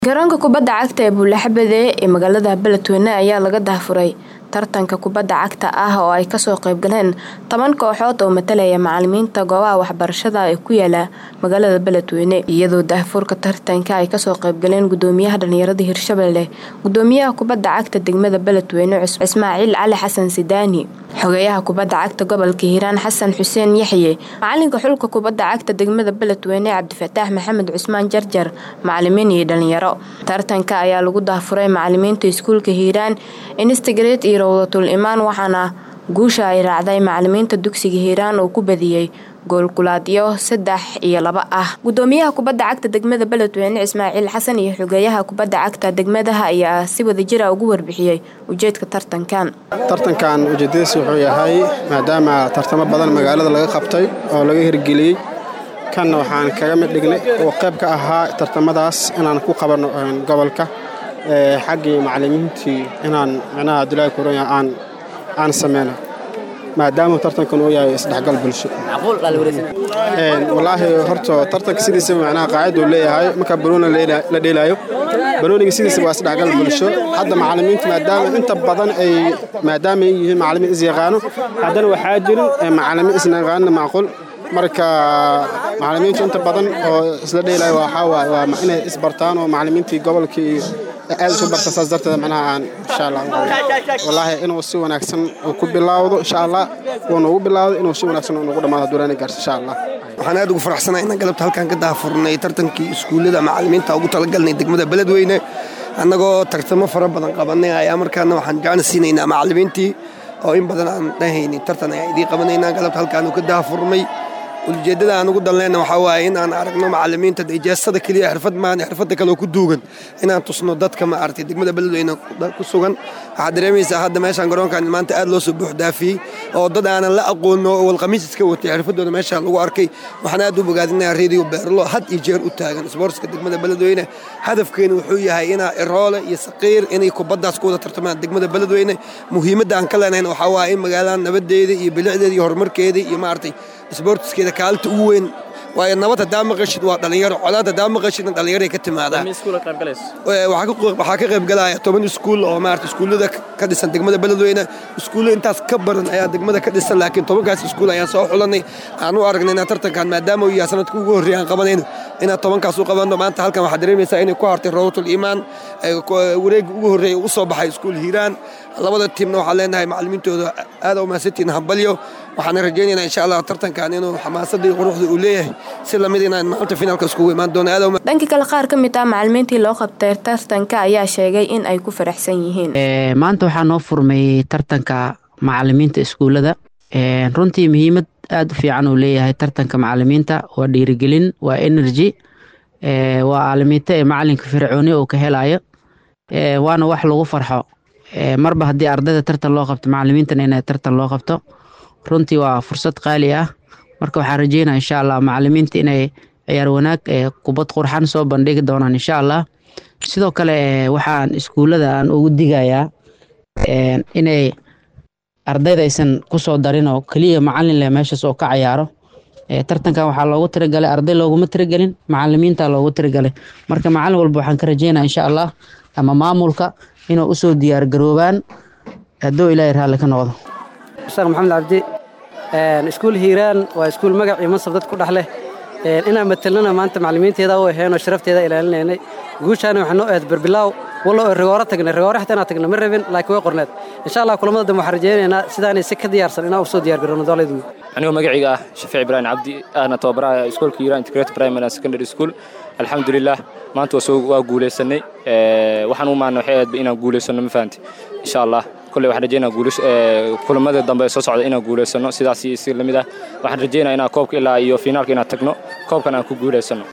garoonka kubadda cagta ee buulaxabade ee magaalada beledweyne ayaa laga daahfuray tartanka kubadda cagta ah oo ay kasoo qaybgaleen toban kooxood oo matalaya macalimiinta goobaha waxbarashada ee ku yaala magaalada beledweyne iyadoo daahfurka tartanka ay kasoo qaybgaleen gudoomiyaha dhalinyarada hirshabelle gudoomiyaha kubadda cagta degmada beledweyne ismaaciil cali xasan sidaani xogeeyaha kubadda cagta gobolka hiiraan xasan xuseen yaxye macalinka xulka kubadda cagta degmada beledweyne cabdifataax maxamed cusmaan jarjar macalimiin iyo dhalinyaro tartanka ayaa lagu daahfuray macalimiinta iskuulka hiiraan instagret iyo rawdatul imaan waxaana guusha ay raacday macalimiinta dugsiga hiiraan oo ku badiyey goolkulaadyo saddex iyo laba ah gudoomiyaha kubadda cagta degmada beledweyne ismaaciil xasan iyo xogeeyaha kubadda cagta degmadaha ayaa si wadajira ugu warbixiyey ujeedka tartankan tartankan ujeedadiis wuxuu yahay maadaama tartamo badan magaalada laga qabtay oo laga hirgeliyey kanna waxaan kaga mid dhignay oo qayb ka ahaa tartamadaas inaan ku qabanno gobolka xaggii macalimiintii inaan micnaha abdulaahi kuronya aan aan sameyno maadaama tartankan uu yahay isdhexgal bulsho wallaahi horta tartanka sidiisaba macnaha qaaciduu leeyahay marka banooni la dheelaayo banooniga sidiisaba waa isdhexgal bulsho hadda macalimiintu maadaama inta badan ay maadaama ay yihiin macalimiin is yaqaano haddana waxaa jirin macalimiin isna yaqaanina macquul marka macalimiintu inta badan oo isla dheelaayo waxaa waaye waa inay isbartaan oo macalimiintii gobolkii aad isu barta saas darteed macnaha aan insha allah wallaahi inuu si wanaagsan uu ku bilaawdo insha allah uu noogu bilaawdo inuu si wanaagsan uu noogu dhammaado duraani gaarso insha allah waxaan aad ugu faraxsanahay inaan galabta halkaan ka daahfurnay tartankii iskuullada macalimiinta ugu talagalnay degmada beledweyne annagoo tartamo fara badan qabanay ayaa markaana waxaan gacan siinaynaa macalimiintii oo in badan aan dhahaynin tartan ayaa idii qabanaynaa galabta halkaanu ka daahfurnay ujeeddada aan ugu danleyna waxaa waaye in aan aragno macalimiinta ijaasada keliya xirfad maan xirfadda kaleoo ku duugan inaan tusno dadka ma aragtay degmada beledweyne ku sugan waxaad dareemaysaa hadda meeshaan garoonkan maanta aad loo soo buux dhaafiyey oo dad aanan la aqoono oo walqamiis iska watay xirfadooda meesha lagu arkay waxaan aad u bogaadinayaa reediyo beerlo had iyo jeer u taagan isboortska degmada beledweyne hadafkeenu wuxuu yahay inaa iroole iyo saqiir inay kubaddaas ku wada tartamaan degmada beledweyne muhiimadda aan ka leenayn waxaa waaye in magaalada nabadeeda iyo bilicdeeda iyo horumarkeeda iyo maaragtay isboortiskeeda kaalinta ugu weyn waayo nabad haddaa maqashid waa dhallinyaro colaad haddaa maqashidna dhallinyaray ka timaadaa waxaa ka qayb galaya toban iskuul oo maarata iskuullada ka dhisan degmada beledweyne iskuullo intaas ka badan ayaa degmada ka dhisan laakiin tobankaas iskuul ayaan soo xulanay aan u aragnay inaan tartankan maadaama uu yahay sanadka ugu horreeya aan qabanayno inaan tobankaas u qabanno maanta halkan waxaad dareemaysaa inay ku hartay rawdatul iimaan wareegga ugu horreeya u soo baxay iskuul hiiraan labada tiimna waxaan leenahay macalimiintooda aada u mahadsantiin hambalyo waxaana rajaynaynaa insha allah tartankan inuu xamaasadda iyo quruxda uu leeyahay si lamid inaan maalinta finaalka iskugu imaan doono aad dhanka kale qaar ka mid ah macalimiintii loo qabtay tartanka ayaa sheegay in ay ku faraxsan yihiin maanta waxaa noo furmay tartanka macalimiinta iskuullada runtii muhiimad aada u fiican uu leeyahay tartanka macalimiinta waa dhiirigelin waa energy waa aalimiinta ee macalinka fircooni uu ka helayo waana wax lagu farxo marba haddii ardayda tartan loo qabto macalimiintana inay tartan loo qabto runtii waa fursad qaali ah marka waxaan rajeynaya insha allah macalimiinta inay ciyaar wanaag kubad qurxan soo bandhigi doonaan insha allah sidoo kale waxaan iskuullada aan ugu digayaa inay ardayda aysan kusoo darin oo keliya macalin leh meeshaas oo ka cayaaro tartankan waxaa loogu tiragalay arday looguma tiragelin macalimiinta loogu tiragalay marka macalin walba waxaan ka rajeynaya insha allah ama maamulka inuu usoo diyaar garoobaan hadduu ilaahay raalli ka noqdo sheekh maxamed cabdi iskuul hiiraan waa iskuul magac iyo mansab dad ku dhex leh inaan matelnana maanta macalimiinteeda u aheenoo sharafteeda ilaalinaynay guushaana waxaa noo ahayd berbilaaw wallo oo rigooro tagnay rigooro xitaa inaan tagna ma rabin laakiin way qorneed insha allah kulamada dambe waxaan rajaynaynaa sidaanay si ka diyaarsan inaan usoo diyaar garoono doolaydu anigoo magacayga ah shafiic ibraahim cabdi ahna tababaraha iskoolka hiiraan integrated primary and secondary school alxamdulilah maanta waa guulaysanay waxaan u maana waxay ahayd inaan guulaysano ma fahanti insha allah kolley waxaan rajeynaa kulamada dambe soo socda inaan guulaysano sidaas si lamid ah waxaan rajeynaa inaan koobka ilaa iyo finaalka inaan tagno koobkan aan ku guulaysano